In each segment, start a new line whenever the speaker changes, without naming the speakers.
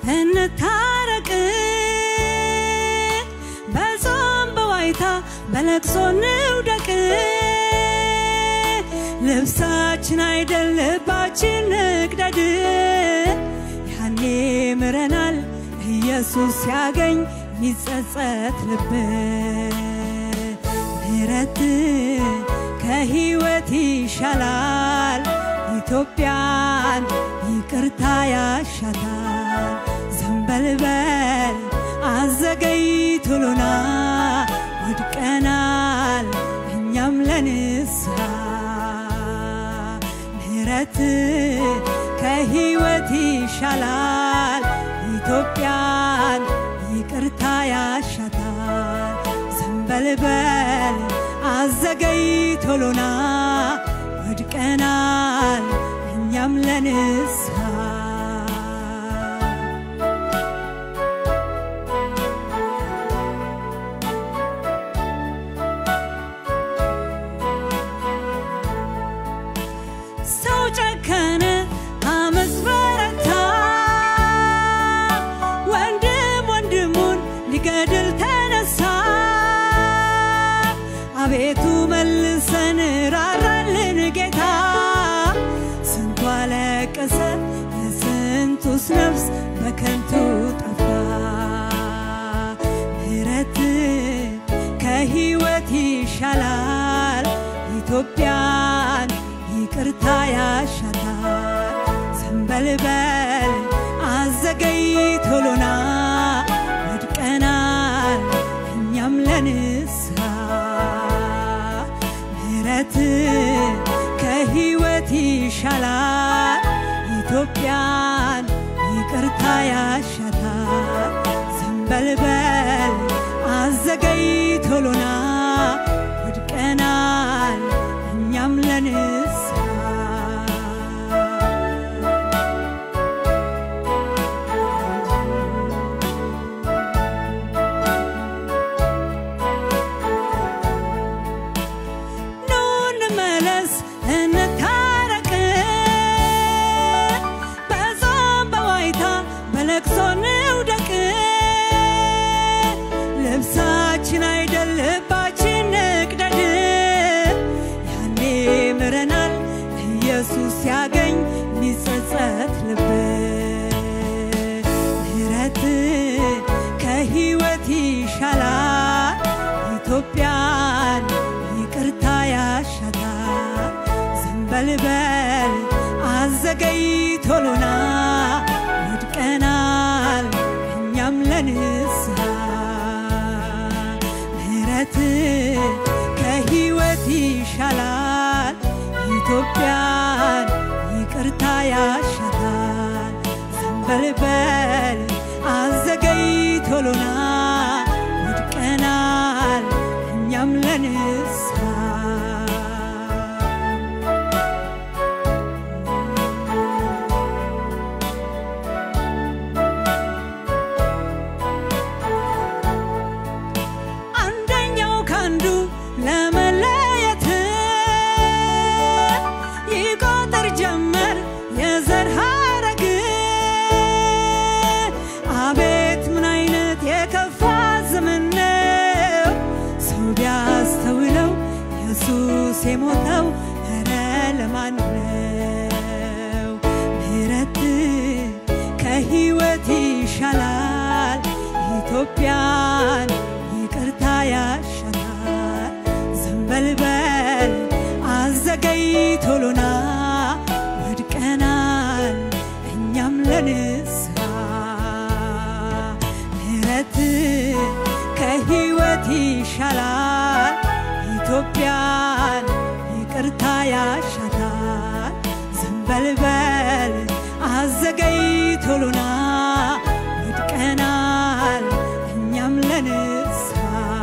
እንታረቅ በጾም በዋይታ በለቅሶ እንውደቅ ልብሳችን አይደል ልባችን ንቅደድ ያኔ ምረናል ኢየሱስ ሲያገኝ ሚጸጸት ልብ ምሕረት ከሕይወት ይሻላል ኢትዮጵያን ይቅርታ ያሻታል ዘንበልበል አዘገይቶሎና ወድቀናል እኛም ለንስሐ ምሕረት ከሕይወት ይሻላል ኢትዮጵያን ይቅርታ ያሻታል ዘንበልበል አዘገይቶሎና ወድቀናል እኛም ለንስሐ ሰው ጨከነ አመፅ በረታ ወንድም ወንድሙን ሊገድል ተነሳ አቤቱ መልሰን ራራልን ጌታ ስንቱ አለቀሰ የስንቱስ ነፍስ በከንቱ ጠፋ ምሕረት ከሕይወት ይሻላል ኢትዮጵያን ይቅርታ ያሻታል ዘንበልበል አዘገይቶሎና ወድቀናል እኛም ለንስሐ ምሕረት ከሕይወት ይሻላል ኢትዮጵያን ይቅርታ ያሻታል ዘንበልበል አዘገይቶሎና ወድቀናል እኛም ለንስሐ ኑ እንመለስ እንታረቅ በጾም በዋይታ በለቅሶ እንውደቅ ልብሳችን አይደል ልባችን ንቅደድ ያኔ ምረናል ኢየሱስ ሲያገኝ ሚጸጸት ልብ ምሕረት ከሕይወት ይሻላል ኢትዮጵያን ይቅርታ ያሻታል ዘንበልበል አዘገይቶሎና ወድቀናል እኛም ለንስሐ ምሕረት ከሕይወት ይሻላል ኢትዮጵያን ይቅርታ ያሻታል ዘንበልበል አዘገይቶሎና ወድቀናል እኛም ለንስሐ አንደኛው ካንዱ ለመለየት ይቆጥር ጀመር የዘር ሐረግ አቤት ምን አይነት የከፋ ዘመን ነው ሰው ቢያስተውለው ኢየሱስ የሞተው ኧረ ለማን ነው ምሕረት ከሕይወት ይሻላል ኢትዮጵያን ይቅርታ ያሻታል ዘንበልበል አዘገይቶሎና ወድቀናል እኛም ለንስሐ ምሕረት ከሕይወት ይሻላል ኢትዮጵያን ይቅርታ ያሻታል ዘንበልበል አዘገይቶሎና ወድቀናል እኛም ለንስሐ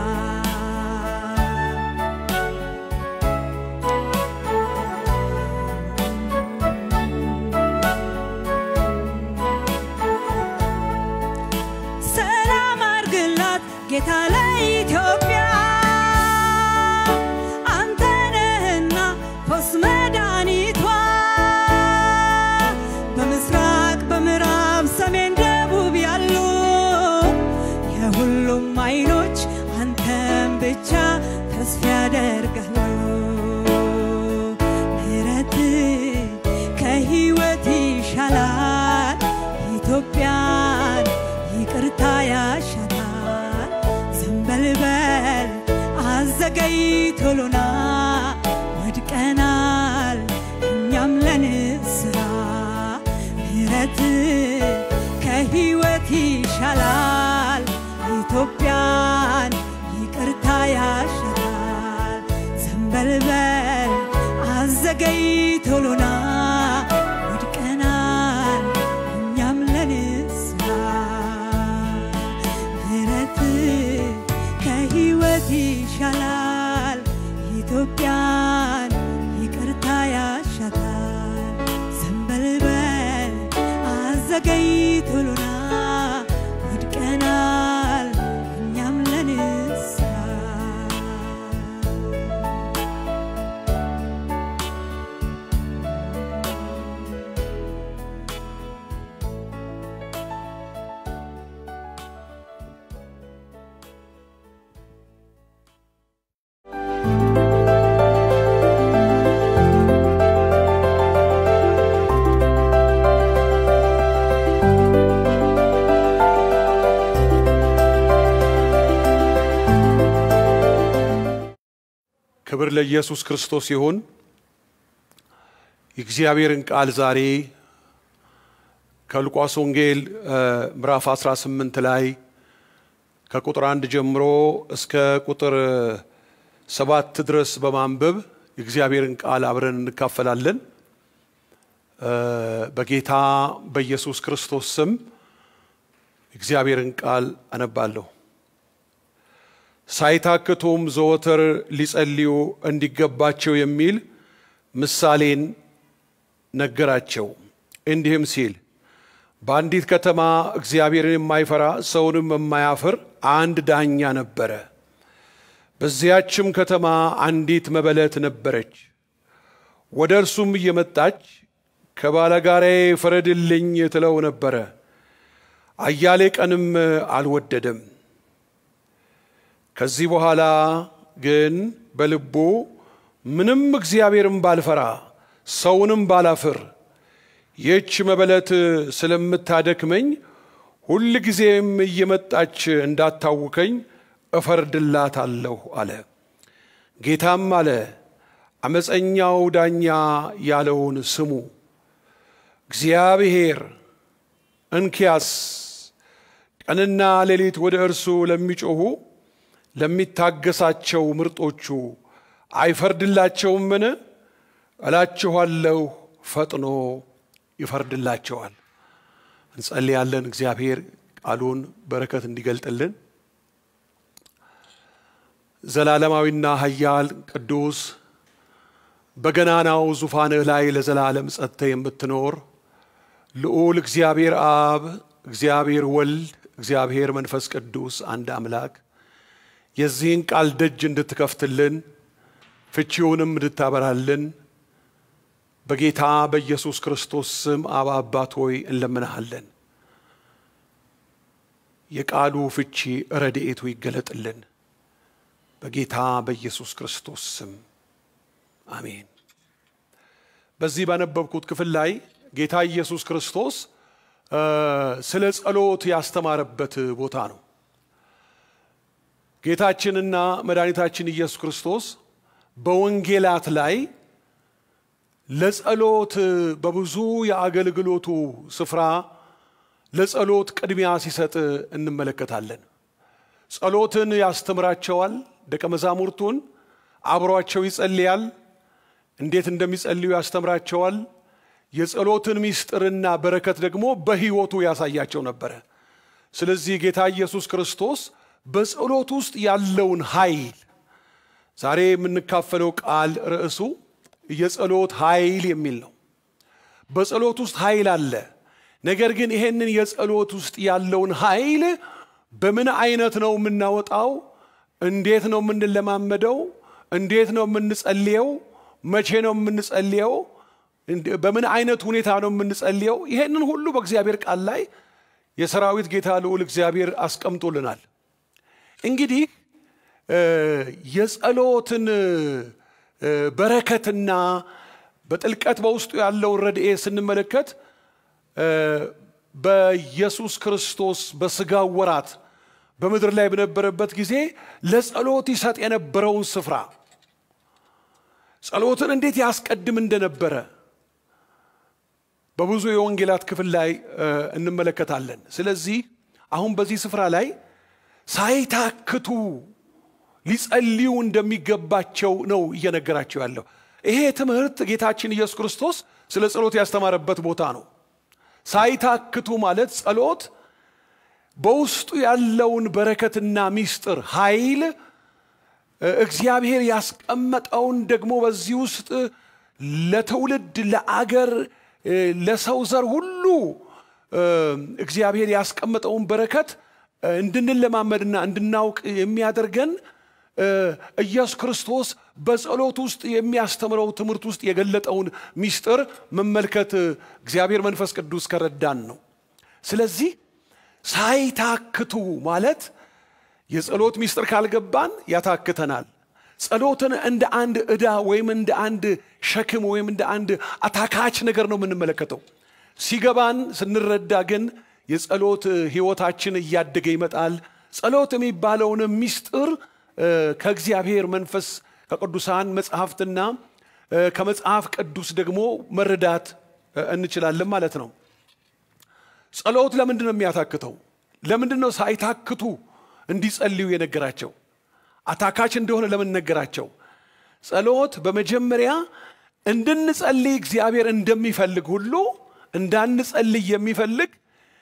ሰላም አርግላት ጌታ ለኢትዮጵያ አንተ ነህና ፈውስ መድኃኒቷ በምስራቅ በምዕራብ ተስፋ ያደርጋለሁ ምህረት ከህይወት ይሻላል ኢትዮጵያን ይቅርታ ያሻታል ዘንበልበል አዘገይቶሎና ወድቀናል እኛም ለንስራ ምህረት ከህይወት ይሻላል ኢትዮጵያን ይቅርታ ያሻታል ዘንበልበል አዘገይቶሎና ወድቀናል እኛም ለንስራ ምህረት ከህይወት ይሻላል ኢትዮጵያን ይቅርታ ያሻታል ዘንበልበል አዘገይቶሎና ወድቀናል እኛም ለንስራ
ክብር ለኢየሱስ ክርስቶስ ይሁን። የእግዚአብሔርን ቃል ዛሬ ከሉቃስ ወንጌል እ ምዕራፍ 18 ላይ ከቁጥር አንድ ጀምሮ እስከ ቁጥር ሰባት ድረስ በማንበብ የእግዚአብሔርን ቃል አብረን እንካፈላለን። እ በጌታ በኢየሱስ ክርስቶስ ስም የእግዚአብሔርን ቃል አነባለሁ። ሳይታክቱም ዘወትር ሊጸልዩ እንዲገባቸው የሚል ምሳሌን ነገራቸው። እንዲህም ሲል በአንዲት ከተማ እግዚአብሔርን የማይፈራ ሰውንም የማያፍር አንድ ዳኛ ነበረ። በዚያችም ከተማ አንዲት መበለት ነበረች። ወደ እርሱም እየመጣች ከባለጋራዬ ፍረድልኝ ትለው ነበረ። አያሌ ቀንም አልወደደም። ከዚህ በኋላ ግን በልቡ ምንም እግዚአብሔርን ባልፈራ ሰውንም ባላፍር ይህች መበለት ስለምታደክመኝ ሁል ጊዜም እየመጣች እንዳታውከኝ እፈርድላታለሁ አለ። ጌታም አለ አመፀኛው ዳኛ ያለውን ስሙ። እግዚአብሔር እንኪያስ ቀንና ሌሊት ወደ እርሱ ለሚጮኹ ለሚታገሳቸው ምርጦቹ አይፈርድላቸውምን? እላችኋለሁ ፈጥኖ ይፈርድላቸዋል። እንጸልያለን። እግዚአብሔር ቃሉን በረከት እንዲገልጥልን ዘላለማዊና ኃያል ቅዱስ በገናናው ዙፋንህ ላይ ለዘላለም ጸጥተህ የምትኖር ልዑል እግዚአብሔር አብ፣ እግዚአብሔር ወልድ፣ እግዚአብሔር መንፈስ ቅዱስ አንድ አምላክ የዚህን ቃል ደጅ እንድትከፍትልን ፍቺውንም እንድታበራልን በጌታ በኢየሱስ ክርስቶስ ስም አብ አባት ሆይ እንለምንሃለን። የቃሉ ፍቺ ረድኤቱ ይገለጥልን በጌታ በኢየሱስ ክርስቶስ ስም አሜን። በዚህ ባነበብኩት ክፍል ላይ ጌታ ኢየሱስ ክርስቶስ ስለ ጸሎት ያስተማረበት ቦታ ነው። ጌታችንና መድኃኒታችን ኢየሱስ ክርስቶስ በወንጌላት ላይ ለጸሎት በብዙ የአገልግሎቱ ስፍራ ለጸሎት ቅድሚያ ሲሰጥ እንመለከታለን። ጸሎትን ያስተምራቸዋል። ደቀ መዛሙርቱን አብሯቸው ይጸልያል። እንዴት እንደሚጸልዩ ያስተምራቸዋል። የጸሎትን ምስጢርና በረከት ደግሞ በሕይወቱ ያሳያቸው ነበረ። ስለዚህ ጌታ ኢየሱስ ክርስቶስ በጸሎት ውስጥ ያለውን ኃይል ዛሬ የምንካፈለው ቃል ርዕሱ የጸሎት ኃይል የሚል ነው። በጸሎት ውስጥ ኃይል አለ። ነገር ግን ይሄንን የጸሎት ውስጥ ያለውን ኃይል በምን አይነት ነው የምናወጣው? እንዴት ነው የምንለማመደው? እንዴት ነው የምንጸልየው? መቼ ነው የምንጸልየው? በምን አይነት ሁኔታ ነው የምንጸልየው? ይሄንን ሁሉ በእግዚአብሔር ቃል ላይ የሰራዊት ጌታ ልዑል እግዚአብሔር አስቀምጦልናል። እንግዲህ የጸሎትን በረከትና በጥልቀት በውስጡ ያለውን ረድኤት ስንመለከት በኢየሱስ ክርስቶስ በስጋው ወራት በምድር ላይ በነበረበት ጊዜ ለጸሎት ይሰጥ የነበረውን ስፍራ ጸሎትን እንዴት ያስቀድም እንደነበረ በብዙ የወንጌላት ክፍል ላይ እንመለከታለን። ስለዚህ አሁን በዚህ ስፍራ ላይ ሳይታክቱ ሊጸልዩ እንደሚገባቸው ነው እየነገራቸው ያለው። ይሄ ትምህርት ጌታችን ኢየሱስ ክርስቶስ ስለ ጸሎት ያስተማረበት ቦታ ነው። ሳይታክቱ ማለት ጸሎት በውስጡ ያለውን በረከትና ሚስጥር ኃይል እግዚአብሔር ያስቀመጠውን ደግሞ በዚህ ውስጥ ለትውልድ ለአገር ለሰው ዘር ሁሉ እግዚአብሔር ያስቀመጠውን በረከት እንድንለማመድና እንድናውቅ የሚያደርገን ኢየሱስ ክርስቶስ በጸሎት ውስጥ የሚያስተምረው ትምህርት ውስጥ የገለጠውን ሚስጥር መመልከት እግዚአብሔር መንፈስ ቅዱስ ከረዳን ነው። ስለዚህ ሳይታክቱ ማለት የጸሎት ሚስጥር ካልገባን ያታክተናል። ጸሎትን እንደ አንድ ዕዳ ወይም እንደ አንድ ሸክም ወይም እንደ አንድ አታካች ነገር ነው የምንመለከተው። ሲገባን ስንረዳ ግን የጸሎት ሕይወታችን እያደገ ይመጣል። ጸሎት የሚባለውን ሚስጥር ከእግዚአብሔር መንፈስ ከቅዱሳን መጽሐፍትና ከመጽሐፍ ቅዱስ ደግሞ መረዳት እንችላለን ማለት ነው። ጸሎት ለምንድን ነው የሚያታክተው? ለምንድን ነው ሳይታክቱ እንዲጸልዩ የነገራቸው? አታካች እንደሆነ ለምን ነገራቸው? ጸሎት በመጀመሪያ እንድንጸልይ እግዚአብሔር እንደሚፈልግ ሁሉ እንዳንጸልይ የሚፈልግ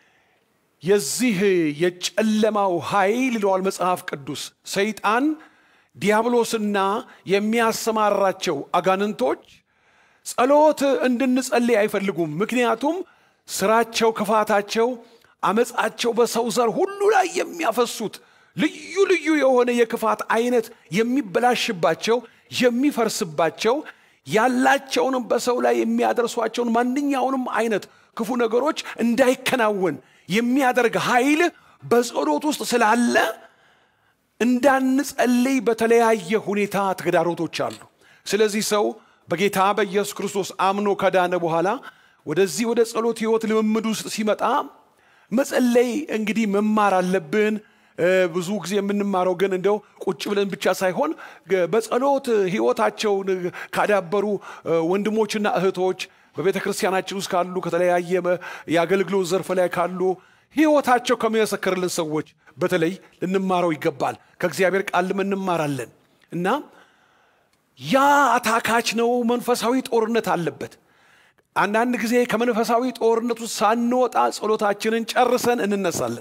የዚህ የጨለማው ኃይል ይለዋል መጽሐፍ ቅዱስ ሰይጣን ዲያብሎስና የሚያሰማራቸው አጋንንቶች ጸሎት እንድንጸልይ አይፈልጉም። ምክንያቱም ስራቸው፣ ክፋታቸው፣ አመፃቸው በሰው ዘር ሁሉ ላይ የሚያፈሱት ልዩ ልዩ የሆነ የክፋት አይነት የሚበላሽባቸው የሚፈርስባቸው ያላቸውንም በሰው ላይ የሚያደርሷቸውን ማንኛውንም አይነት ክፉ ነገሮች እንዳይከናወን የሚያደርግ ኃይል በጸሎት ውስጥ ስላለ እንዳንጸልይ በተለያየ ሁኔታ ተግዳሮቶች አሉ። ስለዚህ ሰው በጌታ በኢየሱስ ክርስቶስ አምኖ ከዳነ በኋላ ወደዚህ ወደ ጸሎት ህይወት ልምምድ ውስጥ ሲመጣ መጸለይ እንግዲህ መማር አለብን። ብዙ ጊዜ የምንማረው ግን እንደው ቁጭ ብለን ብቻ ሳይሆን በጸሎት ህይወታቸውን ካዳበሩ ወንድሞችና እህቶች በቤተ ክርስቲያናችን ውስጥ ካሉ ከተለያየ የአገልግሎት ዘርፍ ላይ ካሉ ህይወታቸው ከሚመሰክርልን ሰዎች በተለይ ልንማረው ይገባል። ከእግዚአብሔር ቃልም እንማራለን እና ያ አታካች ነው። መንፈሳዊ ጦርነት አለበት። አንዳንድ ጊዜ ከመንፈሳዊ ጦርነት ውስጥ ሳንወጣ ጸሎታችንን ጨርሰን እንነሳለን።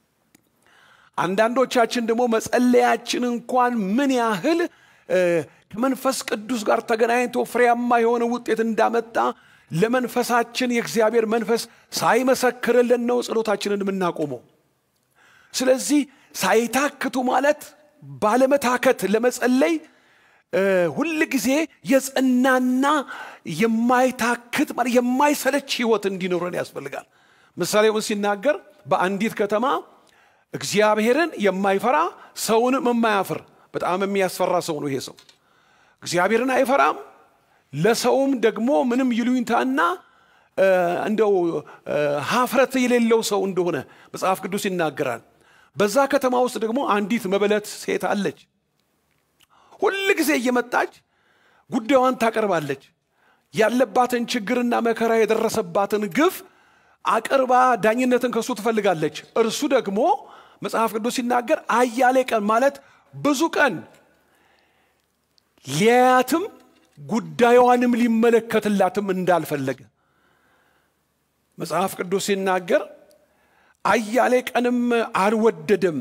አንዳንዶቻችን ደግሞ መጸለያችን እንኳን ምን ያህል ከመንፈስ ቅዱስ ጋር ተገናኝቶ ፍሬያማ የሆነ ውጤት እንዳመጣ ለመንፈሳችን የእግዚአብሔር መንፈስ ሳይመሰክርልን ነው ጸሎታችንን የምናቆመው። ስለዚህ ሳይታክቱ ማለት ባለመታከት ለመጸለይ ሁል ጊዜ የጸናና የማይታክት ማለት የማይሰለች ህይወት እንዲኖረን ያስፈልጋል። ምሳሌውን ሲናገር በአንዲት ከተማ እግዚአብሔርን የማይፈራ ሰውንም የማያፍር በጣም የሚያስፈራ ሰው ነው ይሄ ሰው። እግዚአብሔርን አይፈራም፣ ለሰውም ደግሞ ምንም ይሉኝታና እንደው ሀፍረት የሌለው ሰው እንደሆነ መጽሐፍ ቅዱስ ይናገራል። በዛ ከተማ ውስጥ ደግሞ አንዲት መበለት ሴት አለች። ሁል ጊዜ እየመጣች ጉዳዩን ታቀርባለች። ያለባትን ችግርና መከራ የደረሰባትን ግፍ አቅርባ ዳኝነትን ከእሱ ትፈልጋለች። እርሱ ደግሞ መጽሐፍ ቅዱስ ሲናገር አያሌ ቀን ማለት ብዙ ቀን ሊያያትም ጉዳዩዋንም ሊመለከትላትም እንዳልፈለገ መጽሐፍ ቅዱስ ሲናገር አያሌ ቀንም አልወደደም።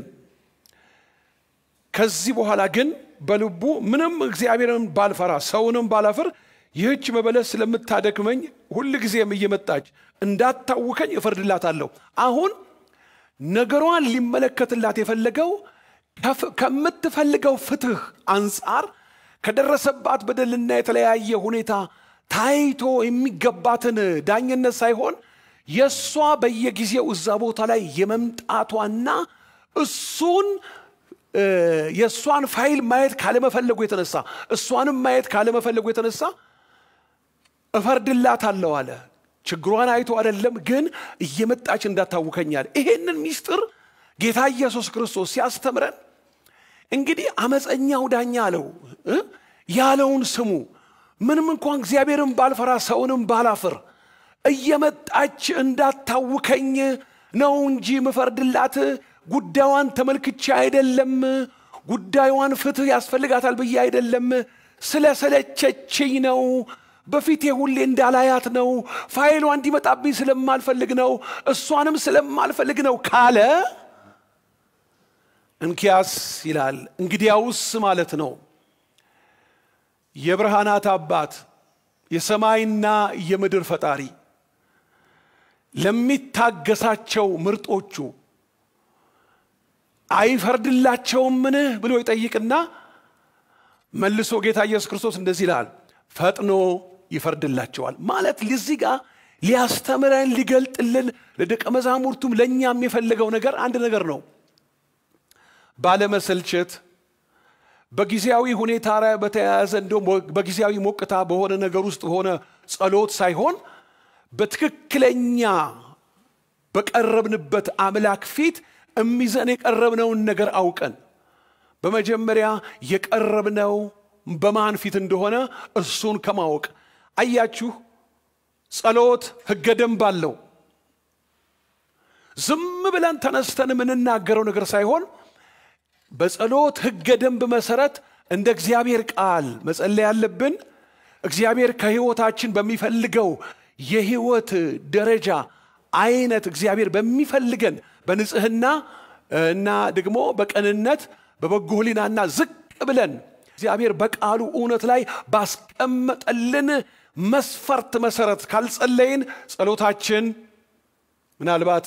ከዚህ በኋላ ግን በልቡ ምንም እግዚአብሔርን ባልፈራ ሰውንም ባላፍር ይህች መበለት ስለምታደክመኝ ሁል ጊዜም እየመጣች እንዳታውከኝ እፈርድላታለሁ። አሁን ነገሯን ሊመለከትላት የፈለገው ከምትፈልገው ፍትህ አንጻር ከደረሰባት በደልና የተለያየ ሁኔታ ታይቶ የሚገባትን ዳኝነት ሳይሆን የእሷ በየጊዜው እዛ ቦታ ላይ የመምጣቷና እሱን የእሷን ፋይል ማየት ካለመፈለጉ የተነሳ እሷንም ማየት ካለመፈለጉ የተነሳ እፈርድላታለሁ አለ። ችግሯን አይቶ አይደለም ግን እየመጣች እንዳታውከኛል። ይሄንን ሚስጥር ጌታ ኢየሱስ ክርስቶስ ሲያስተምረን እንግዲህ አመፀኛው ዳኛ አለው እ ያለውን ስሙ። ምንም እንኳን እግዚአብሔርን ባልፈራ ሰውንም ባላፍር እየመጣች እንዳታውከኝ ነው እንጂ ምፈርድላት ጉዳዩን ተመልክቼ አይደለም። ጉዳዩን ፍትህ ያስፈልጋታል ብዬ አይደለም። ስለሰለቸችኝ ነው። በፊቴ ሁሌ እንዳላያት ነው። ፋይሏ እንዲመጣብኝ ስለማልፈልግ ነው። እሷንም ስለማልፈልግ ነው ካለ እንኪያስ ይላል እንግዲያውስ ማለት ነው የብርሃናት አባት የሰማይና የምድር ፈጣሪ ለሚታገሳቸው ምርጦቹ አይፈርድላቸውምን ብሎ ይጠይቅና መልሶ ጌታ ኢየሱስ ክርስቶስ እንደዚህ ይላል፣ ፈጥኖ ይፈርድላቸዋል። ማለት ለዚህ ጋር ሊያስተምረን ሊገልጥልን ለደቀ መዛሙርቱም ለእኛም የፈለገው ነገር አንድ ነገር ነው። ባለመሰልቸት በጊዜያዊ ሁኔታ ላይ በተያያዘ እንዲሁም በጊዜያዊ ሞቅታ በሆነ ነገር ውስጥ በሆነ ጸሎት ሳይሆን በትክክለኛ በቀረብንበት አምላክ ፊት እሚዘን የቀረብነውን ነገር አውቀን በመጀመሪያ የቀረብነው በማን ፊት እንደሆነ እሱን ከማወቅ አያችሁ፣ ጸሎት ሕገ ደንብ አለው። ዝም ብለን ተነስተን የምንናገረው ነገር ሳይሆን በጸሎት ሕገ ደንብ መሰረት እንደ እግዚአብሔር ቃል መጸለይ ያለብን እግዚአብሔር ከሕይወታችን በሚፈልገው የሕይወት ደረጃ አይነት እግዚአብሔር በሚፈልገን በንጽህና እና ደግሞ በቅንነት በበጎ ሕሊናና ዝቅ ብለን እግዚአብሔር በቃሉ እውነት ላይ ባስቀመጠልን መስፈርት መሰረት ካልጸለይን ጸሎታችን ምናልባት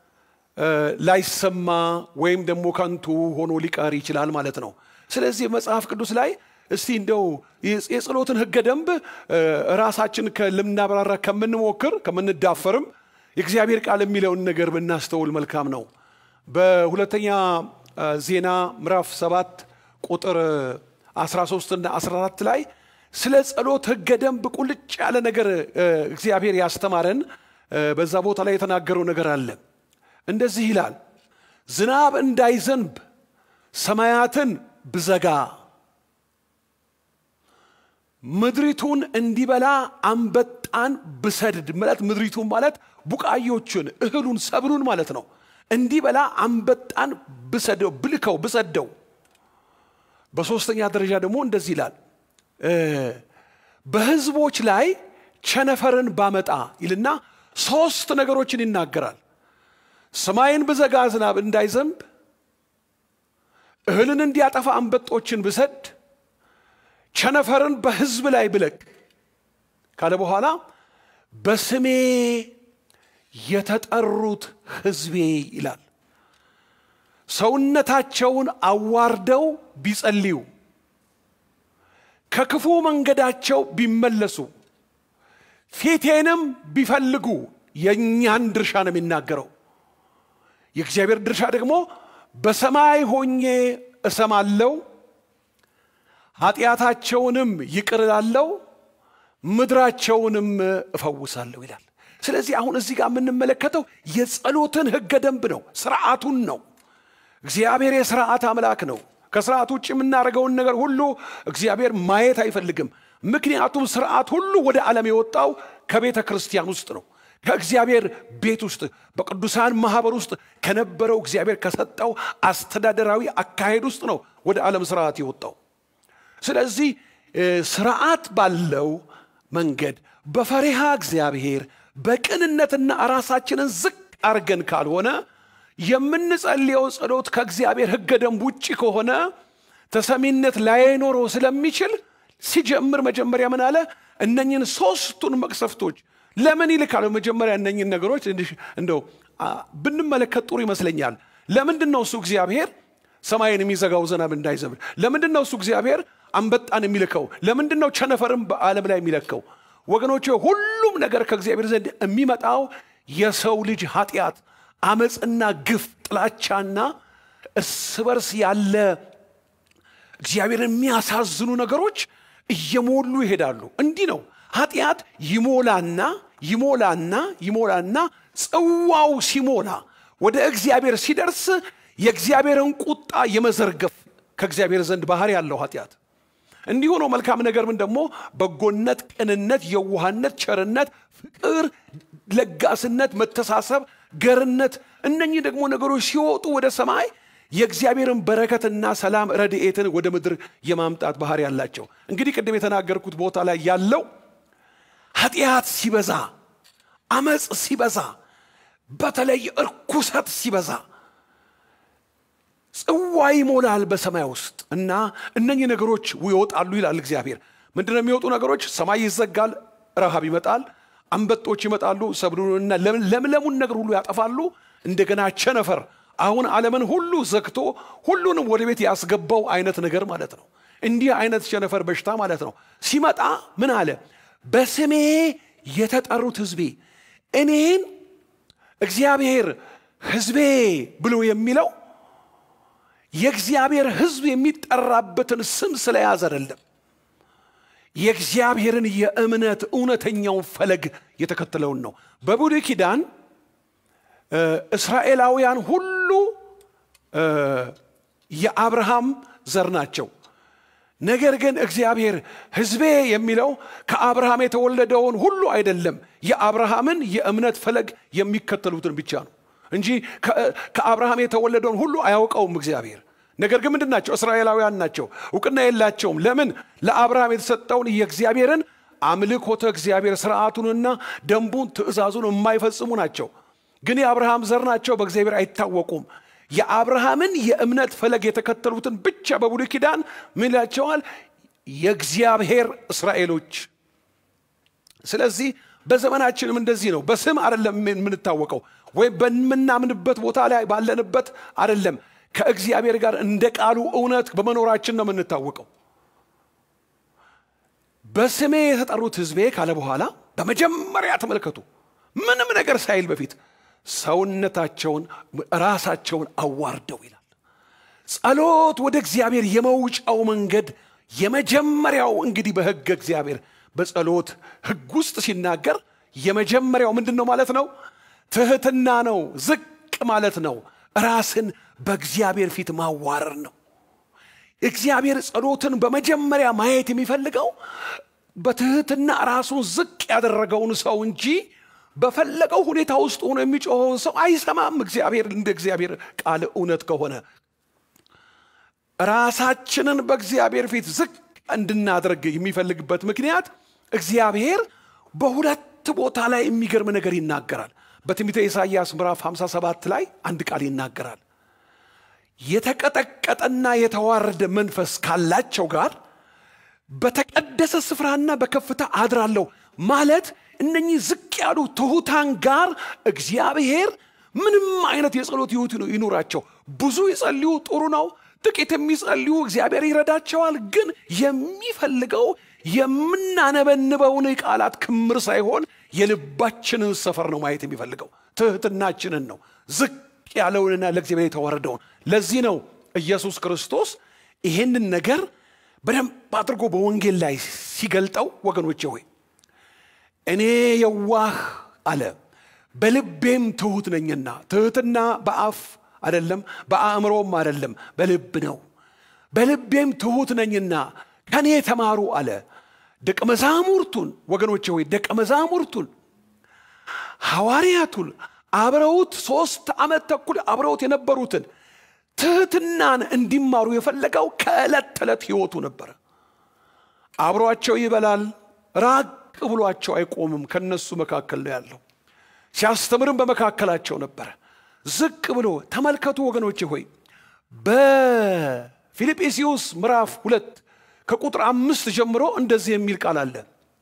ላይሰማ ወይም ደግሞ ከንቱ ሆኖ ሊቀር ይችላል ማለት ነው። ስለዚህ መጽሐፍ ቅዱስ ላይ እስቲ እንደው የጸሎትን ሕገ ደንብ ራሳችን ልናብራራ ከምንሞክር ከምንዳፈርም የእግዚአብሔር ቃል የሚለውን ነገር ብናስተውል መልካም ነው። በሁለተኛ ዜና ምዕራፍ ሰባት ቁጥር 13 እና 14 ላይ ስለ ጸሎት ሕገ ደንብ ቁልጭ ያለ ነገር እግዚአብሔር ያስተማረን በዛ ቦታ ላይ የተናገረው ነገር አለ። እንደዚህ ይላል፣ ዝናብ እንዳይዘንብ ሰማያትን ብዘጋ ምድሪቱን እንዲበላ አንበጣን ብሰድድ ማለት ምድሪቱን ማለት ቡቃዮቹን እህሉን ሰብሉን ማለት ነው። እንዲበላ አንበጣን ብሰደው ብልከው ብሰደው። በሶስተኛ ደረጃ ደግሞ እንደዚህ ይላል በህዝቦች ላይ ቸነፈርን ባመጣ ይልና ሶስት ነገሮችን ይናገራል። ሰማይን ብዘጋ ዝናብ እንዳይዘንብ፣ እህልን እንዲያጠፋ አንበጦችን ብሰድ፣ ቸነፈርን በህዝብ ላይ ብለቅ ካለ በኋላ በስሜ የተጠሩት ህዝቤ ይላል ሰውነታቸውን አዋርደው ቢጸልዩ ከክፉ መንገዳቸው ቢመለሱ ፊቴንም ቢፈልጉ የእኛን ድርሻ ነው የሚናገረው። የእግዚአብሔር ድርሻ ደግሞ በሰማይ ሆኜ እሰማለው፣ ኃጢአታቸውንም ይቅር እላለሁ፣ ምድራቸውንም እፈውሳለሁ ይላል። ስለዚህ አሁን እዚህ ጋር የምንመለከተው የጸሎትን ህገ ደንብ ነው፣ ስርዓቱን ነው። እግዚአብሔር የስርዓት አምላክ ነው። ከስርዓት ውጭ የምናደርገውን ነገር ሁሉ እግዚአብሔር ማየት አይፈልግም። ምክንያቱም ስርዓት ሁሉ ወደ ዓለም የወጣው ከቤተ ክርስቲያን ውስጥ ነው። ከእግዚአብሔር ቤት ውስጥ በቅዱሳን ማህበር ውስጥ ከነበረው እግዚአብሔር ከሰጠው አስተዳደራዊ አካሄድ ውስጥ ነው ወደ ዓለም ስርዓት የወጣው። ስለዚህ ስርዓት ባለው መንገድ በፈሪሃ እግዚአብሔር በቅንነትና ራሳችንን ዝቅ አድርገን ካልሆነ የምንጸልየው ጸሎት ከእግዚአብሔር ሕገ ደንብ ውጭ ከሆነ ተሰሚነት ላይኖረው ስለሚችል ሲጀምር መጀመሪያ ምን አለ? እነኝን ሶስቱን መቅሰፍቶች ለምን ይልካል? መጀመሪያ እነኝን ነገሮች እንደው ብንመለከት ጥሩ ይመስለኛል። ለምንድን ነው እሱ እግዚአብሔር ሰማይን የሚዘጋው ዝናብ እንዳይዘንብ? ለምንድን ነው እሱ እግዚአብሔር አንበጣን የሚልከው? ለምንድን ነው ቸነፈርም በዓለም ላይ የሚለከው? ወገኖች ሁሉም ነገር ከእግዚአብሔር ዘንድ የሚመጣው የሰው ልጅ ኃጢአት አመፅና ግፍ ጥላቻና እርስ በርስ ያለ እግዚአብሔርን የሚያሳዝኑ ነገሮች እየሞሉ ይሄዳሉ። እንዲህ ነው ኃጢአት ይሞላና ይሞላና ይሞላና ጽዋው ሲሞላ ወደ እግዚአብሔር ሲደርስ የእግዚአብሔርን ቁጣ የመዘርገፍ ከእግዚአብሔር ዘንድ ባህሪ ያለው ኃጢአት እንዲሁ ነው። መልካም ነገር ምን ደግሞ በጎነት፣ ቅንነት፣ የዋህነት፣ ቸርነት፣ ፍቅር፣ ለጋስነት፣ መተሳሰብ፣ ገርነት እነኚህ ደግሞ ነገሮች ሲወጡ ወደ ሰማይ የእግዚአብሔርን በረከትና ሰላም ረድኤትን ወደ ምድር የማምጣት ባህሪ ያላቸው። እንግዲህ ቅድም የተናገርኩት ቦታ ላይ ያለው ኃጢአት ሲበዛ፣ አመፅ ሲበዛ፣ በተለይ እርኩሰት ሲበዛ ጽዋ ይሞላል በሰማይ ውስጥ እና እነኚህ ነገሮች ይወጣሉ ይላል እግዚአብሔር። ምንድነው የሚወጡ ነገሮች? ሰማይ ይዘጋል፣ ረሃብ ይመጣል፣ አንበጦች ይመጣሉ፣ ሰብሉንና ለምለሙን ነገር ሁሉ ያጠፋሉ። እንደገና ቸነፈር አሁን ዓለምን ሁሉ ዘግቶ ሁሉንም ወደ ቤት ያስገባው አይነት ነገር ማለት ነው። እንዲህ አይነት ቸነፈር በሽታ ማለት ነው። ሲመጣ ምን አለ? በስሜ የተጠሩት ሕዝቤ እኔን እግዚአብሔር ሕዝቤ ብሎ የሚለው የእግዚአብሔር ሕዝብ የሚጠራበትን ስም ስለያዘ አይደለም። የእግዚአብሔርን የእምነት እውነተኛውን ፈለግ የተከተለውን ነው። በብሉይ ኪዳን እስራኤላውያን ሁሉ የአብርሃም ዘር ናቸው። ነገር ግን እግዚአብሔር ሕዝቤ የሚለው ከአብርሃም የተወለደውን ሁሉ አይደለም፣ የአብርሃምን የእምነት ፈለግ የሚከተሉትን ብቻ ነው እንጂ ከአብርሃም የተወለደውን ሁሉ አያውቀውም እግዚአብሔር። ነገር ግን ምንድን ናቸው? እስራኤላውያን ናቸው። እውቅና የላቸውም። ለምን? ለአብርሃም የተሰጠውን የእግዚአብሔርን አምልኮተ እግዚአብሔር ስርዓቱንና ደንቡን ትእዛዙን የማይፈጽሙ ናቸው። ግን የአብርሃም ዘር ናቸው፣ በእግዚአብሔር አይታወቁም። የአብርሃምን የእምነት ፈለግ የተከተሉትን ብቻ በብሉይ ኪዳን ምን ይላቸዋል? የእግዚአብሔር እስራኤሎች። ስለዚህ በዘመናችንም እንደዚህ ነው። በስም አይደለም የምንታወቀው ወይም በምናምንበት ቦታ ላይ ባለንበት አይደለም። ከእግዚአብሔር ጋር እንደ ቃሉ እውነት በመኖራችን ነው የምንታወቀው። በስሜ የተጠሩት ሕዝቤ ካለ በኋላ በመጀመሪያ ተመልከቱ፣ ምንም ነገር ሳይል በፊት ሰውነታቸውን ራሳቸውን አዋርደው ይላል። ጸሎት ወደ እግዚአብሔር የመውጫው መንገድ የመጀመሪያው እንግዲህ በሕገ እግዚአብሔር በጸሎት ሕግ ውስጥ ሲናገር የመጀመሪያው ምንድን ነው ማለት ነው? ትህትና ነው። ዝቅ ማለት ነው። ራስን በእግዚአብሔር ፊት ማዋረር ነው። እግዚአብሔር ጸሎትን በመጀመሪያ ማየት የሚፈልገው በትህትና ራሱን ዝቅ ያደረገውን ሰው እንጂ በፈለገው ሁኔታ ውስጥ ሆኖ የሚጮኸውን ሰው አይሰማም። እግዚአብሔር እንደ እግዚአብሔር ቃል እውነት ከሆነ ራሳችንን በእግዚአብሔር ፊት ዝቅ እንድናደርግ የሚፈልግበት ምክንያት እግዚአብሔር በሁለት ቦታ ላይ የሚገርም ነገር ይናገራል። በትንቢተ ኢሳይያስ ምዕራፍ 57 ላይ አንድ ቃል ይናገራል። የተቀጠቀጠና የተዋረደ መንፈስ ካላቸው ጋር በተቀደሰ ስፍራና በከፍታ አድራለሁ ማለት እነኚህ ዝቅ ያሉ ትሑታን ጋር እግዚአብሔር ምንም አይነት የጸሎት ሕይወት ይኑራቸው። ብዙ ይጸልዩ፣ ጥሩ ነው። ጥቂት የሚጸልዩ እግዚአብሔር ይረዳቸዋል። ግን የሚፈልገው የምናነበንበውን ቃላት ክምር ሳይሆን የልባችንን ሰፈር ነው ማየት የሚፈልገው። ትህትናችንን ነው፣ ዝቅ ያለውንና ለእግዚአብሔር የተዋረደውን። ለዚህ ነው ኢየሱስ ክርስቶስ ይሄንን ነገር በደንብ አድርጎ በወንጌል ላይ ሲገልጠው ወገኖቼ ሆይ እኔ የዋህ አለ በልቤም ትሁት ነኝና። ትህትና በአፍ አይደለም፣ በአእምሮም አይደለም፣ በልብ ነው። በልቤም ትሁት ነኝና ከኔ ተማሩ አለ። ደቀ መዛሙርቱን ወገኖቼ ሆይ ደቀ መዛሙርቱን ሐዋርያቱን አብረውት ሶስት ዓመት ተኩል አብረውት የነበሩትን ትህትናን እንዲማሩ የፈለገው ከዕለት ተዕለት ሕይወቱ ነበረ። አብሯቸው ይበላል፣ ራቅ ብሏቸው አይቆምም። ከነሱ መካከል ነው ያለው። ሲያስተምርም በመካከላቸው ነበረ። ዝቅ ብሎ ተመልከቱ ወገኖቼ ሆይ በፊልጵስዩስ ምዕራፍ ሁለት ከቁጥር አምስት ጀምሮ እንደዚህ የሚል ቃል አለ።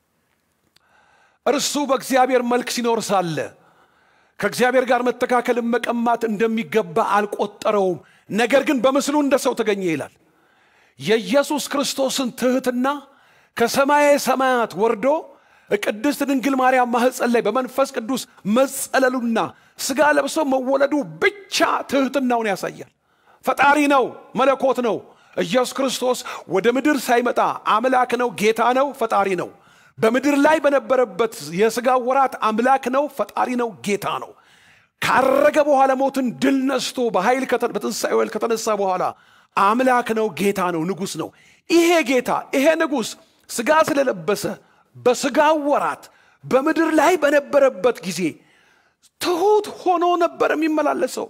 እርሱ በእግዚአብሔር መልክ ሲኖር ሳለ ከእግዚአብሔር ጋር መተካከልን መቀማት እንደሚገባ አልቆጠረውም፣ ነገር ግን በምስሉ እንደ ሰው ተገኘ ይላል። የኢየሱስ ክርስቶስን ትህትና ከሰማየ ሰማያት ወርዶ ቅድስት ድንግል ማርያም ማኅፀን ላይ በመንፈስ ቅዱስ መጸለሉና ሥጋ ለብሶ መወለዱ ብቻ ትህትናውን ያሳያል። ፈጣሪ ነው፣ መለኮት ነው። ኢየሱስ ክርስቶስ ወደ ምድር ሳይመጣ አምላክ ነው፣ ጌታ ነው፣ ፈጣሪ ነው። በምድር ላይ በነበረበት የሥጋ ወራት አምላክ ነው፣ ፈጣሪ ነው፣ ጌታ ነው። ካረገ በኋላ ሞትን ድል ነስቶ በኃይል ከተ- በትንሣኤው ኃይል ከተነሳ በኋላ አምላክ ነው፣ ጌታ ነው፣ ንጉሥ ነው። ይሄ ጌታ ይሄ ንጉሥ ሥጋ ስለለበሰ በሥጋ ወራት በምድር ላይ በነበረበት ጊዜ ትሑት ሆኖ ነበር የሚመላለሰው።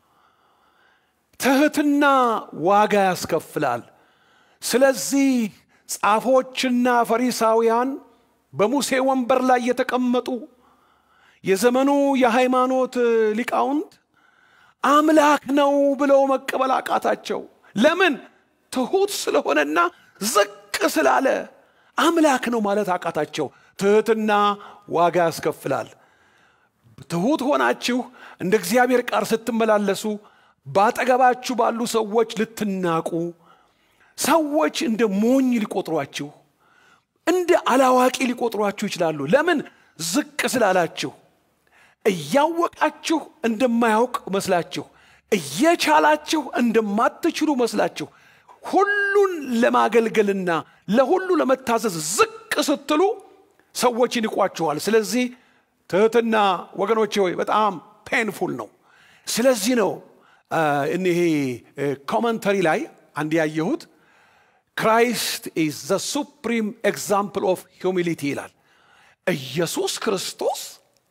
ትሕትና ዋጋ ያስከፍላል። ስለዚህ ጻፎችና ፈሪሳውያን በሙሴ ወንበር ላይ የተቀመጡ የዘመኑ የሃይማኖት ሊቃውንት አምላክ ነው ብለው መቀበል አቃታቸው። ለምን? ትሑት ስለሆነና ዝቅ ስላለ አምላክ ነው ማለት አቃታቸው። ትሕትና ዋጋ ያስከፍላል። ትሑት ሆናችሁ እንደ እግዚአብሔር ቃል ስትመላለሱ በአጠገባችሁ ባሉ ሰዎች ልትናቁ፣ ሰዎች እንደ ሞኝ ሊቆጥሯችሁ፣ እንደ አላዋቂ ሊቆጥሯችሁ ይችላሉ። ለምን? ዝቅ ስላላችሁ እያወቃችሁ እንደማያውቅ መስላችሁ፣ እየቻላችሁ እንደማትችሉ መስላችሁ፣ ሁሉን ለማገልገልና ለሁሉ ለመታዘዝ ዝቅ ስትሉ ሰዎች ይንቋችኋል። ስለዚህ ትሕትና ወገኖቼ ሆይ በጣም ፔንፉል ነው። ስለዚህ ነው አ፣ እኒሄ ኮመንተሪ ላይ አንድ ያየሁት ክራይስት ኢዝ ዘ ሱፕሪም ኤግዛምፕል ኦፍ ሂዩሚሊቲ ይላል። ኢየሱስ ክርስቶስ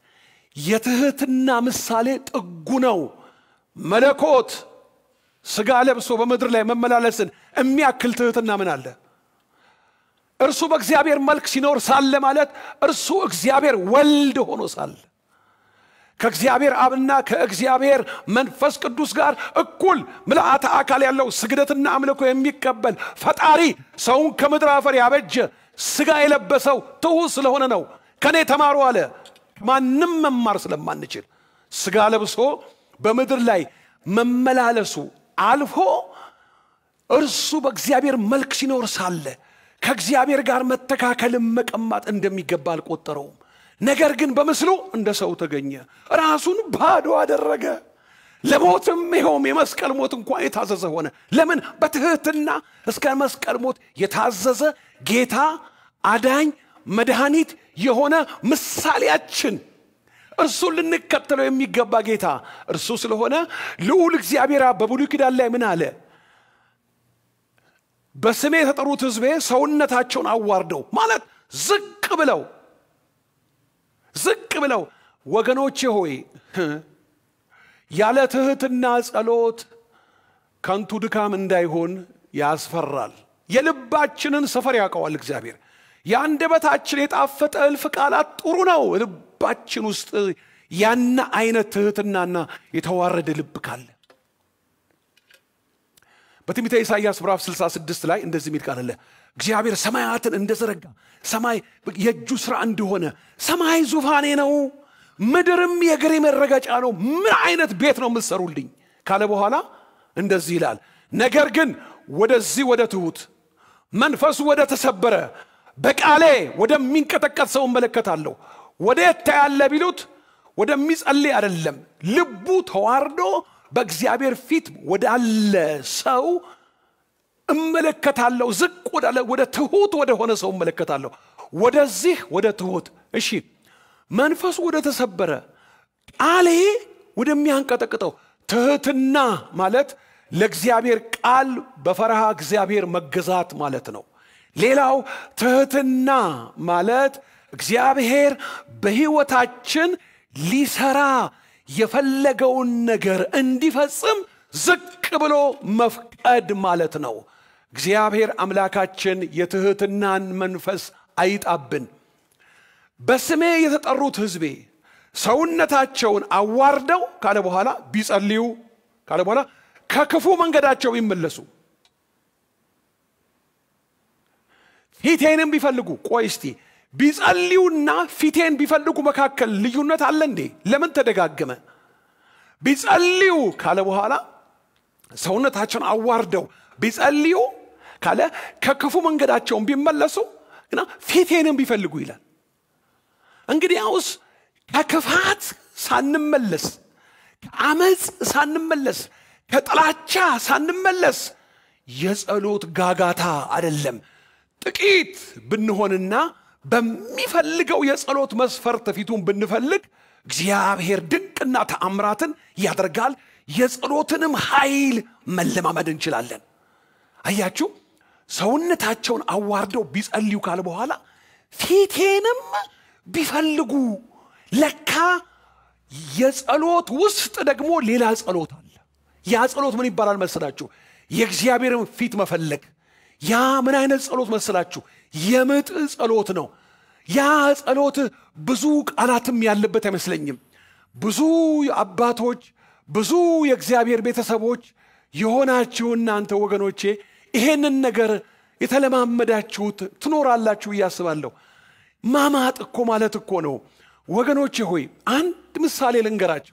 የትሕትና ምሳሌ ጥጉ ነው። መለኮት ሥጋ ለብሶ በምድር ላይ መመላለስን የሚያክል ትሕትና ምን አለ? እርሱ በእግዚአብሔር መልክ ሲኖር ሳለ ማለት እርሱ እግዚአብሔር ወልድ ሆኖ ሳለ ከእግዚአብሔር አብና ከእግዚአብሔር መንፈስ ቅዱስ ጋር እኩል ምልአተ አካል ያለው ስግደትና አምልኮ የሚቀበል ፈጣሪ ሰውን ከምድር አፈር ያበጀ ሥጋ የለበሰው ትሑት ስለሆነ ነው። ከእኔ ተማሩ አለ። ማንም መማር ስለማንችል ሥጋ ለብሶ በምድር ላይ መመላለሱ አልፎ እርሱ በእግዚአብሔር መልክ ሲኖር ሳለ ከእግዚአብሔር ጋር መተካከልን መቀማት እንደሚገባ አልቆጠረውም። ነገር ግን በምስሉ እንደ ሰው ተገኘ፣ ራሱን ባዶ አደረገ፣ ለሞትም ይኸውም የመስቀል ሞት እንኳን የታዘዘ ሆነ። ለምን? በትሕትና እስከ መስቀል ሞት የታዘዘ ጌታ አዳኝ መድኃኒት የሆነ ምሳሌያችን እርሱን ልንከተለው የሚገባ ጌታ እርሱ ስለሆነ ልዑል እግዚአብሔር አብ በብሉይ ኪዳን ላይ ምን አለ? በስሜ የተጠሩት ሕዝቤ ሰውነታቸውን አዋርደው ማለት ዝቅ ብለው ዝቅ ብለው ወገኖቼ ሆይ ያለ ትሕትና ጸሎት ከንቱ ድካም እንዳይሆን ያስፈራል። የልባችንን ሰፈር ያውቀዋል እግዚአብሔር። የአንደበታችን የጣፈጠ እልፍ ቃላት ጥሩ ነው። ልባችን ውስጥ ያነ አይነት ትሕትናና የተዋረደ ልብ ካለ በትንቢተ ኢሳይያስ ምዕራፍ 66 ላይ እንደዚህ የሚል ቃል አለ። እግዚአብሔር ሰማያትን እንደዘረጋ ሰማይ የእጁ ሥራ እንደሆነ ሰማይ ዙፋኔ ነው፣ ምድርም የእግሬ መረገጫ ነው። ምን አይነት ቤት ነው የምትሰሩልኝ ካለ በኋላ እንደዚህ ይላል፣ ነገር ግን ወደዚህ ወደ ትሑት መንፈሱ ወደ ተሰበረ በቃሌ ወደሚንቀጠቀጥ ሰው እመለከታለሁ። ወዴት ታያለ ቢሉት ወደሚጸልይ አይደለም፣ ልቡ ተዋርዶ በእግዚአብሔር ፊት ወዳለ ሰው እመለከታለሁ። ዝቅ ወዳለ ወደ ትሑት ወደ ሆነ ሰው እመለከታለሁ። ወደዚህ ወደ ትሑት እሺ፣ መንፈሱ ወደ ተሰበረ ቃሌ ወደሚያንቀጠቅጠው ትሕትና ማለት ለእግዚአብሔር ቃል በፈረሃ እግዚአብሔር መገዛት ማለት ነው። ሌላው ትሕትና ማለት እግዚአብሔር በሕይወታችን ሊሰራ የፈለገውን ነገር እንዲፈጽም ዝቅ ብሎ መፍቀድ ማለት ነው። እግዚአብሔር አምላካችን የትሕትናን መንፈስ አይጣብን። በስሜ የተጠሩት ሕዝቤ ሰውነታቸውን አዋርደው ካለ በኋላ ቢጸልዩ ካለ በኋላ ከክፉ መንገዳቸው ቢመለሱ ፊቴንም ቢፈልጉ ቆይ እስቲ ቢጸልዩና ፊቴን ቢፈልጉ መካከል ልዩነት አለ እንዴ? ለምን ተደጋገመ? ቢጸልዩ ካለ በኋላ ሰውነታቸውን አዋርደው ቢጸልዩ ካለ ከክፉ መንገዳቸውን ቢመለሱ ግና ፊቴንም ቢፈልጉ ይላል። እንግዲያውስ ከክፋት ሳንመለስ ከአመፅ ሳንመለስ ከጥላቻ ሳንመለስ የጸሎት ጋጋታ አይደለም። ጥቂት ብንሆንና በሚፈልገው የጸሎት መስፈርት ፊቱን ብንፈልግ እግዚአብሔር ድንቅና ተአምራትን ያደርጋል። የጸሎትንም ኃይል መለማመድ እንችላለን። አያችሁ፣ ሰውነታቸውን አዋርደው ቢጸልዩ ካለ በኋላ ፊቴንም ቢፈልጉ ለካ የጸሎት ውስጥ ደግሞ ሌላ ጸሎት አለ። ያ ጸሎት ምን ይባላል መስላችሁ? የእግዚአብሔርን ፊት መፈለግ። ያ ምን አይነት ጸሎት መስላችሁ? የምጥ ጸሎት ነው። ያ ጸሎት ብዙ ቃላትም ያለበት አይመስለኝም። ብዙ አባቶች፣ ብዙ የእግዚአብሔር ቤተሰቦች የሆናችሁ እናንተ ወገኖቼ ይሄንን ነገር የተለማመዳችሁት ትኖራላችሁ እያስባለሁ። ማማጥ እኮ ማለት እኮ ነው ወገኖቼ ሆይ አንድ ምሳሌ ልንገራቸው።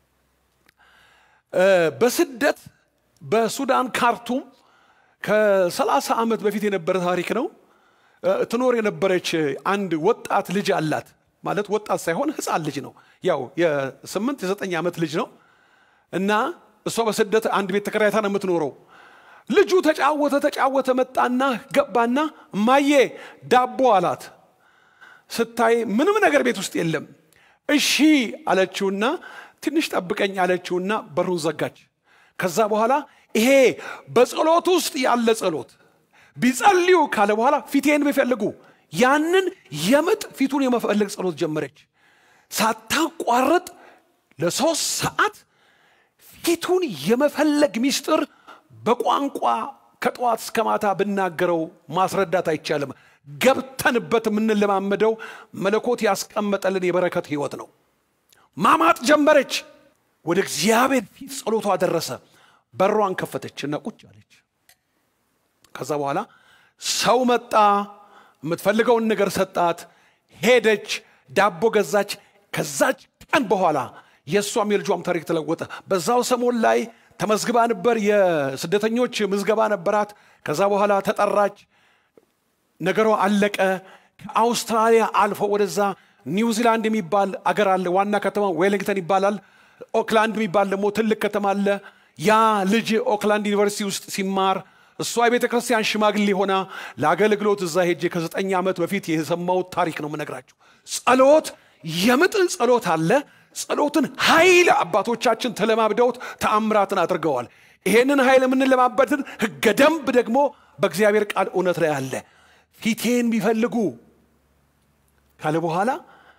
በስደት በሱዳን ካርቱም ከሰላሳ ዓመት በፊት የነበረ ታሪክ ነው። ትኖር የነበረች አንድ ወጣት ልጅ አላት። ማለት ወጣት ሳይሆን ሕፃን ልጅ ነው። ያው የስምንት የዘጠኝ ዓመት ልጅ ነው እና እሷ በስደት አንድ ቤት ተከራይታ ነው የምትኖረው። ልጁ ተጫወተ ተጫወተ መጣና ገባና እማዬ ዳቦ አላት። ስታይ ምንም ነገር ቤት ውስጥ የለም። እሺ አለችውና ትንሽ ጠብቀኝ አለችውና በሩን ዘጋች። ከዛ በኋላ ይሄ በጸሎት ውስጥ ያለ ጸሎት ቢጸልዩ ካለ በኋላ ፊቴን ቢፈልጉ ያንን የምጥ ፊቱን የመፈለግ ጸሎት ጀመረች። ሳታቋርጥ ለሶስት ሰዓት ፊቱን የመፈለግ ሚስጥር በቋንቋ ከጠዋት እስከ ማታ ብናገረው ማስረዳት አይቻልም። ገብተንበት የምንለማመደው መለኮት ያስቀመጠልን የበረከት ህይወት ነው። ማማጥ ጀመረች። ወደ እግዚአብሔር ፊት ጸሎቷ ደረሰ። በሯን ከፈተች እና ቁጭ አለች። ከዛ በኋላ ሰው መጣ፣ የምትፈልገውን ነገር ሰጣት፣ ሄደች፣ ዳቦ ገዛች። ከዛች ቀን በኋላ የእሷም የልጇም ታሪክ ተለወጠ። በዛው ሰሞን ላይ ተመዝግባ ነበር። የስደተኞች ምዝገባ ነበራት። ከዛ በኋላ ተጠራች። ነገሯ አለቀ። ከአውስትራሊያ አልፎ ወደዛ ኒውዚላንድ የሚባል አገር አለ። ዋና ከተማ ዌሊንግተን ይባላል። ኦክላንድ የሚባል ደግሞ ትልቅ ከተማ አለ። ያ ልጅ ኦክላንድ ዩኒቨርሲቲ ውስጥ ሲማር እሷ የቤተ ክርስቲያን ሽማግሌ ሆና ለአገልግሎት እዛ ሄጄ ከዘጠኝ ዓመት በፊት የሰማሁት ታሪክ ነው የምነግራችሁ። ጸሎት የምጥ ጸሎት አለ። ጸሎትን ኃይል አባቶቻችን ተለማምደውት ተአምራትን አድርገዋል። ይሄንን ኃይል የምንለማበትን ሕገ ደንብ ደግሞ በእግዚአብሔር ቃል እውነት ላይ አለ። ፊቴን ቢፈልጉ ካለ በኋላ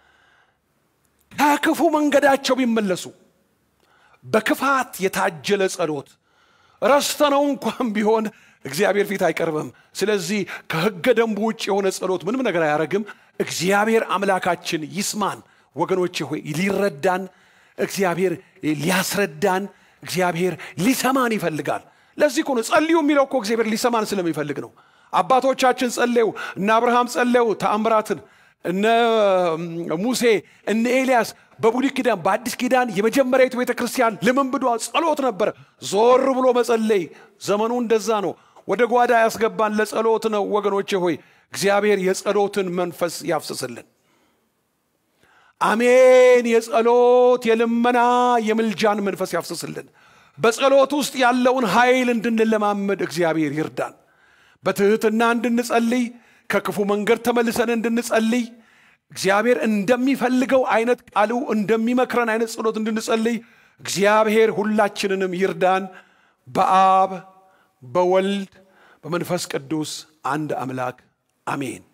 ከክፉ መንገዳቸው ቢመለሱ በክፋት የታጀለ ጸሎት ረስተነው እንኳን ቢሆን እግዚአብሔር ፊት አይቀርብም። ስለዚህ ከሕገ ደንቡ ውጭ የሆነ ጸሎት ምንም ነገር አያደርግም። እግዚአብሔር አምላካችን ይስማን። ወገኖቼ ሆይ ሊረዳን እግዚአብሔር ሊያስረዳን እግዚአብሔር ሊሰማን ይፈልጋል። ለዚህ እኮ ነው ጸልዩ የሚለው እኮ እግዚአብሔር ሊሰማን ስለሚፈልግ ነው። አባቶቻችን ጸለዩ፣ እነ አብርሃም ጸለዩ ተአምራትን፣ እነ ሙሴ እነ ኤልያስ በብሉይ ኪዳን በአዲስ ኪዳን የመጀመሪያዊቱ ቤተ ክርስቲያን ልምምዷ ጸሎት ነበረ። ዞር ብሎ መጸለይ ዘመኑ እንደዛ ነው። ወደ ጓዳ ያስገባን ለጸሎት ነው። ወገኖቼ ሆይ እግዚአብሔር የጸሎትን መንፈስ ያፍስስልን። አሜን። የጸሎት የልመና የምልጃን መንፈስ ያፍስስልን። በጸሎት ውስጥ ያለውን ኃይል እንድንለማመድ እግዚአብሔር ይርዳን። በትህትና እንድንጸልይ፣ ከክፉ መንገድ ተመልሰን እንድንጸልይ እግዚአብሔር እንደሚፈልገው አይነት ቃሉ እንደሚመክረን አይነት ጸሎት እንድንጸልይ እግዚአብሔር ሁላችንንም ይርዳን። በአብ በወልድ በመንፈስ ቅዱስ አንድ አምላክ አሜን።